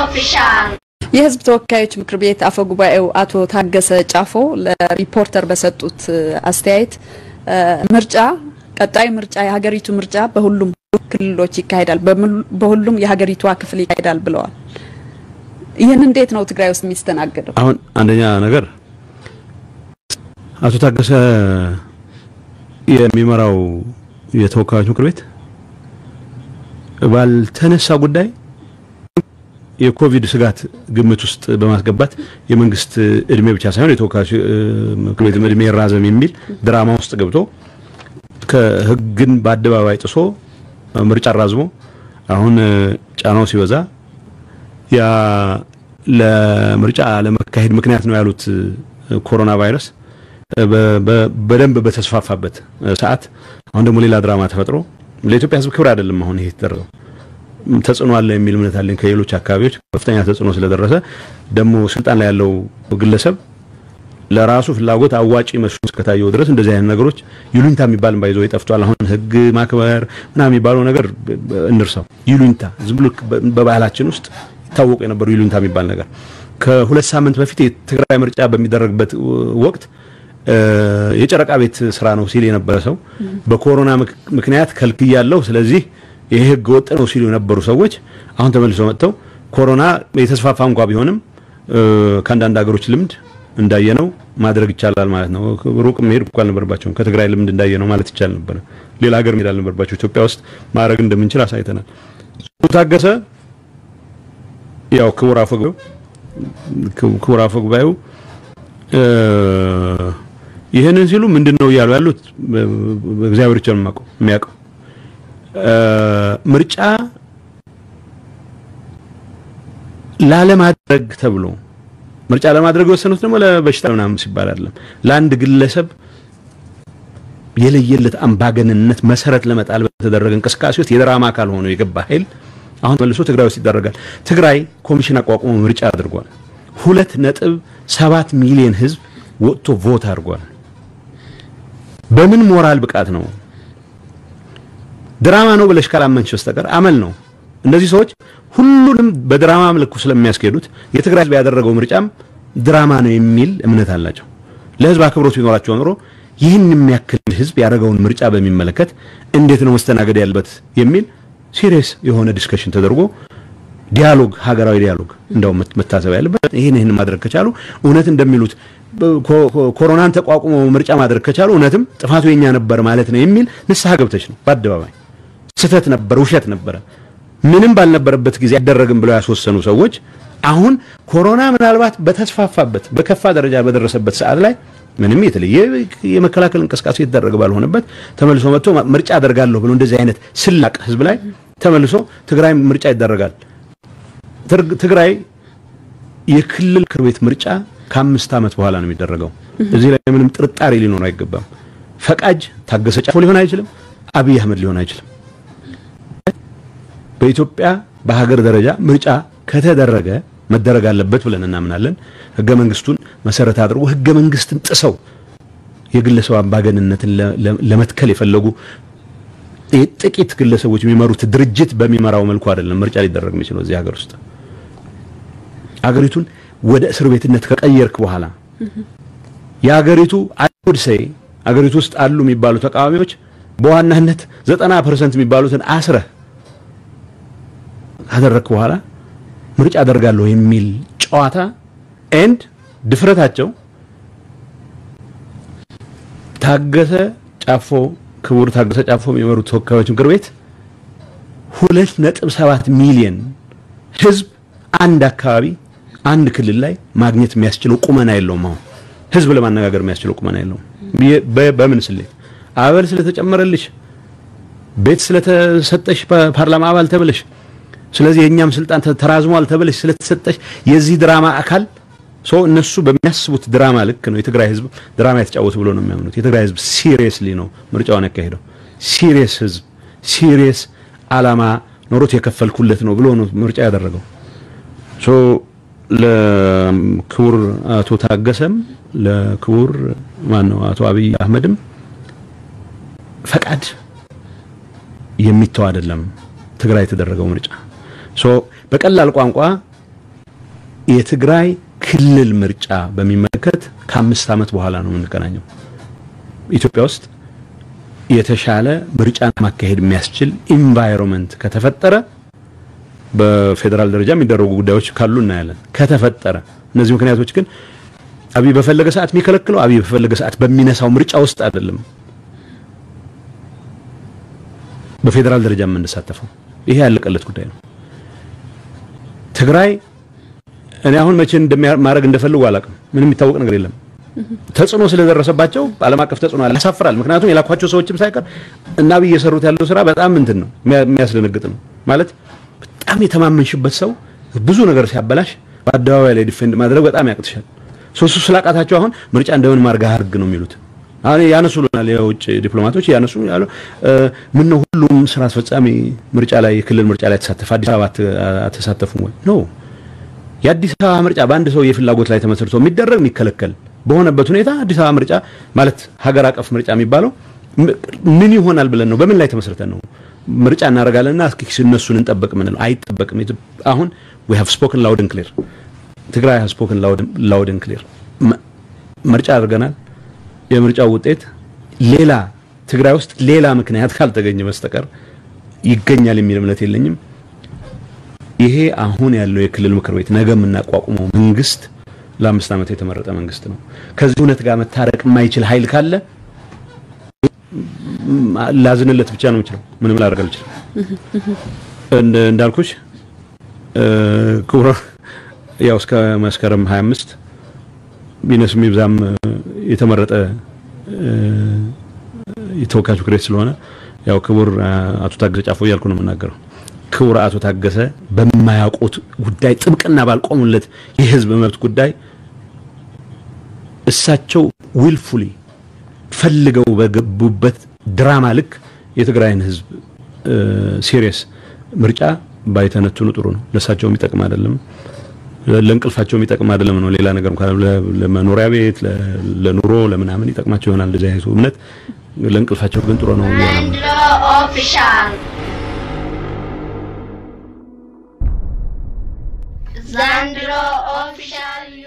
ኦፊሻል የህዝብ ተወካዮች ምክር ቤት አፈ ጉባኤው አቶ ታገሰ ጫፎ ለሪፖርተር በሰጡት አስተያየት ምርጫ ቀጣይ ምርጫ የሀገሪቱ ምርጫ በሁሉም ክልሎች ይካሄዳል፣ በሁሉም የሀገሪቷ ክፍል ይካሄዳል ብለዋል። ይህን እንዴት ነው ትግራይ ውስጥ የሚስተናገደው? አሁን አንደኛ ነገር አቶ ታገሰ የሚመራው የተወካዮች ምክር ቤት ባልተነሳ ጉዳይ የኮቪድ ስጋት ግምት ውስጥ በማስገባት የመንግስት እድሜ ብቻ ሳይሆን የተወካዮች ምክር ቤት እድሜ ይራዘም የሚል ድራማ ውስጥ ገብቶ ከህግን በአደባባይ ጥሶ ምርጫ አራዝሞ አሁን ጫናው ሲበዛ ያ ለምርጫ ለመካሄድ ምክንያት ነው ያሉት ኮሮና ቫይረስ በደንብ በተስፋፋበት ሰዓት አሁን ደግሞ ሌላ ድራማ ተፈጥሮ ለኢትዮጵያ ህዝብ ክብር አይደለም። አሁን ይሄ የተደረገው ተጽዕኖ አለ የሚል እምነት አለኝ። ከሌሎች አካባቢዎች ከፍተኛ ተጽዕኖ ስለደረሰ ደግሞ ስልጣን ላይ ያለው ግለሰብ ለራሱ ፍላጎት አዋጪ መስሎ እስከታየው ድረስ እንደዚህ አይነት ነገሮች ይሉኝታ የሚባል ባይዞ ይጠፍቷል። አሁን ህግ ማክበር ምናምን የሚባለው ነገር እንርሳው። ይሉኝታ ዝም ብሎ በባህላችን ውስጥ ይታወቁ የነበሩ ይሉኝታ የሚባል ነገር ከሁለት ሳምንት በፊት የትግራይ ምርጫ በሚደረግበት ወቅት የጨረቃ ቤት ስራ ነው ሲል የነበረ ሰው በኮሮና ምክንያት ከልክያለሁ፣ ስለዚህ ይሄ ህገ ወጥ ነው ሲሉ የነበሩ ሰዎች አሁን ተመልሰው መጥተው ኮሮና የተስፋፋ እንኳ ቢሆንም ከአንዳንድ ሀገሮች ልምድ እንዳየነው ማድረግ ይቻላል ማለት ነው። ሩቅ መሄድ እኮ አልነበረባቸውም። ከትግራይ ልምድ እንዳየነው ማለት ይቻል ነበረ። ሌላ ሀገር መሄድ አልነበረባቸው። ኢትዮጵያ ውስጥ ማድረግ እንደምንችል አሳይተናል። ታገሰ ያው ክቡር አፈ ጉባኤው ክቡር አፈ ጉባኤው ይህንን ሲሉ ምንድን ነው እያሉ ያሉት እግዚአብሔር ብቻ ነው የሚያውቀው። ምርጫ ላለማድረግ ተብሎ ምርጫ ለማድረግ የወሰኑት ደግሞ ለበሽታ ምናምን ሲባል አይደለም። ለአንድ ግለሰብ የለየለት አምባገንነት መሰረት ለመጣል በተደረገ እንቅስቃሴ ውስጥ የድራማ አካል ሆኖ የገባ ኃይል አሁን መልሶ ትግራይ ውስጥ ይደረጋል። ትግራይ ኮሚሽን አቋቁሞ ምርጫ አድርጓል። ሁለት ነጥብ ሰባት ሚሊዮን ህዝብ ወጥቶ ቮት አድርጓል። በምን ሞራል ብቃት ነው? ድራማ ነው ብለሽ ካላመንሽ በስተቀር አመል ነው። እነዚህ ሰዎች ሁሉንም በድራማ መልኩ ስለሚያስኬዱት የትግራይ ህዝብ ያደረገው ምርጫም ድራማ ነው የሚል እምነት አላቸው። ለህዝብ አክብሮት ቢኖራቸው ኖሮ ይህን የሚያክል ህዝብ ያደረገውን ምርጫ በሚመለከት እንዴት ነው መስተናገድ ያለበት የሚል ሲሪየስ የሆነ ዲስከሽን ተደርጎ ዲያሎግ፣ ሀገራዊ ዲያሎግ እንደው መታሰብ ያለበት ይህን ይህን ማድረግ ከቻሉ እውነት እንደሚሉት ኮሮናን ተቋቁሞ ምርጫ ማድረግ ከቻሉ እውነትም ጥፋቱ የኛ ነበር ማለት ነው የሚል ንስሐ ገብተች ነው በአደባባይ ስህተት ነበር፣ ውሸት ነበረ፣ ምንም ባልነበረበት ጊዜ አይደረግም ብለው ያስወሰኑ ሰዎች አሁን ኮሮና ምናልባት በተስፋፋበት በከፋ ደረጃ በደረሰበት ሰዓት ላይ ምንም የተለየ የመከላከል እንቅስቃሴ የተደረገ ባልሆነበት ተመልሶ መጥቶ ምርጫ አደርጋለሁ ብሎ እንደዚህ አይነት ስላቅ ህዝብ ላይ ተመልሶ ትግራይ ምርጫ ይደረጋል። ትግራይ የክልል ምክር ቤት ምርጫ ከአምስት ዓመት በኋላ ነው የሚደረገው። እዚህ ላይ ምንም ጥርጣሬ ሊኖር አይገባም። ፈቃጅ ታገሰ ጫፎ ሊሆን አይችልም። አብይ አህመድ ሊሆን አይችልም። በኢትዮጵያ በሀገር ደረጃ ምርጫ ከተደረገ መደረግ አለበት ብለን እናምናለን። ህገ መንግስቱን መሰረት አድርጎ ህገ መንግስትን ጥሰው የግለሰብ አምባገንነትን ለመትከል የፈለጉ ጥቂት ግለሰቦች የሚመሩት ድርጅት በሚመራው መልኩ አይደለም ምርጫ ሊደረግ የሚችለው እዚህ ሀገር ውስጥ አገሪቱን ወደ እስር ቤትነት ከቀየርክ በኋላ የአገሪቱ አይሁድ ሰይ አገሪቱ ውስጥ አሉ የሚባሉ ተቃዋሚዎች በዋናነት ዘጠና ፐርሰንት የሚባሉትን አስረህ ካደረግክ በኋላ ምርጫ አደርጋለሁ የሚል ጨዋታ ኤንድ ድፍረታቸው ታገሰ ጫፎ ክቡር ታገሰ ጫፎ የሚመሩት ተወካዮች ምክር ቤት ሁለት ነጥብ ሰባት ሚሊዮን ህዝብ አንድ አካባቢ አንድ ክልል ላይ ማግኘት የሚያስችለው ቁመና የለውም። አሁን ህዝብ ለማነጋገር የሚያስችለው ቁመና የለውም። በምን ስሌት አበል ስለተጨመረልሽ፣ ቤት ስለተሰጠሽ፣ ፓርላማ አባል ተብለሽ፣ ስለዚህ የእኛም ስልጣን ተራዝሟል ተብለሽ ስለተሰጠሽ የዚህ ድራማ አካል ሰው እነሱ በሚያስቡት ድራማ ልክ ነው የትግራይ ህዝብ ድራማ የተጫወቱ ብሎ ነው የሚያምኑት። የትግራይ ህዝብ ሲሪየስሊ ነው ምርጫውን ያካሄደው። ሲሪየስ ህዝብ ሲሪየስ አላማ ኖሮት የከፈልኩለት ነው ብሎ ነው ምርጫ ያደረገው። ሶ ለክቡር አቶ ታገሰም ለክቡር ማን ነው አቶ አብይ አህመድም ፈቃድ የሚተው አይደለም ትግራይ የተደረገው ምርጫ። ሶ በቀላል ቋንቋ የትግራይ ክልል ምርጫ በሚመለከት ከአምስት ዓመት በኋላ ነው የምንገናኘው። ኢትዮጵያ ውስጥ የተሻለ ምርጫን ማካሄድ የሚያስችል ኢንቫይሮንመንት ከተፈጠረ በፌዴራል ደረጃ የሚደረጉ ጉዳዮች ካሉ እናያለን። ከተፈጠረ እነዚህ ምክንያቶች ግን አብይ በፈለገ ሰዓት የሚከለክለው አብይ በፈለገ ሰዓት በሚነሳው ምርጫ ውስጥ አይደለም በፌዴራል ደረጃ የምንሳተፈው። ይሄ ያለቀለት ጉዳይ ነው። ትግራይ እኔ አሁን መቼ እንደማድረግ እንደፈልጉ አላውቅም። ምንም የሚታወቅ ነገር የለም። ተጽዕኖ ስለደረሰባቸው ዓለም አቀፍ ተጽዕኖ አለ። ያሳፍራል። ምክንያቱም የላኳቸው ሰዎችም ሳይቀር እና አብይ እየሰሩት ያለው ስራ በጣም እንትን ነው፣ የሚያስደነግጥ ነው። ማለት በጣም የተማመንሽበት ሰው ብዙ ነገር ሲያበላሽ በአደባባይ ላይ ዲፌንድ ማድረግ በጣም ያቅትሻል። ሶስቱ ስላቃታቸው አሁን ምርጫ እንደምን ማርጋ አድርግ ነው የሚሉት። አሁን ያነሱልናል የውጭ ዲፕሎማቶች ያነሱ ያሉ ምን ነው ሁሉም ስራ አስፈጻሚ ምርጫ ላይ የክልል ምርጫ ላይ ተሳተፈ፣ አዲስ አበባ አተሳተፉም ወይ ነው? የአዲስ አበባ ምርጫ በአንድ ሰው የፍላጎት ላይ ተመስርቶ የሚደረግ የሚከለከል በሆነበት ሁኔታ አዲስ አበባ ምርጫ ማለት ሀገር አቀፍ ምርጫ የሚባለው ምን ይሆናል ብለን ነው? በምን ላይ ተመስርተን ነው ምርጫ እናደርጋለንና እስኪ እነሱን እንጠብቅ ምን ነው? አይጠበቅም። አሁን we have spoken loud and clear ትግራይ has spoken loud loud and clear ምርጫ አድርገናል። የምርጫው ውጤት ሌላ ትግራይ ውስጥ ሌላ ምክንያት ካልተገኘ በስተቀር ይገኛል የሚል እምነት የለኝም። ይሄ አሁን ያለው የክልል ምክር ቤት ነገ የምናቋቁመው መንግስት ለአምስት ዓመት የተመረጠ መንግስት ነው። ከዚህ እውነት ጋር መታረቅ የማይችል ኃይል ካለ ላዝንለት ብቻ ነው የምችለው። ምንም ላደርግ አልችልም። እንዳልኩሽ ክቡር ያው እስከ መስከረም 25 ቢነስም ይብዛም የተመረጠ የተወካዮች ምክር ቤት ስለሆነ ያው ክቡር አቶ ታገሰ ጫፎ እያልኩ ነው የምናገረው። ክቡር አቶ ታገሰ በማያውቁት ጉዳይ ጥብቅና ባልቆሙለት የህዝብ መብት ጉዳይ እሳቸው ዊልፉሊ ፈልገው በገቡበት ድራማ ልክ የትግራይን ህዝብ ሲሪየስ ምርጫ ባይተነትኑ ጥሩ ነው። ለእሳቸው የሚጠቅም አይደለም፣ ለእንቅልፋቸው የሚጠቅም አይደለም ነው። ሌላ ነገር እንኳን ለመኖሪያ ቤት፣ ለኑሮ፣ ለምናምን ይጠቅማቸው ይሆናል እንደዚህ አይነቱ እምነት። ለእንቅልፋቸው ግን ጥሩ ነው። ዘንድሮ ኦፊሻል ዘንድሮ ኦፊሻል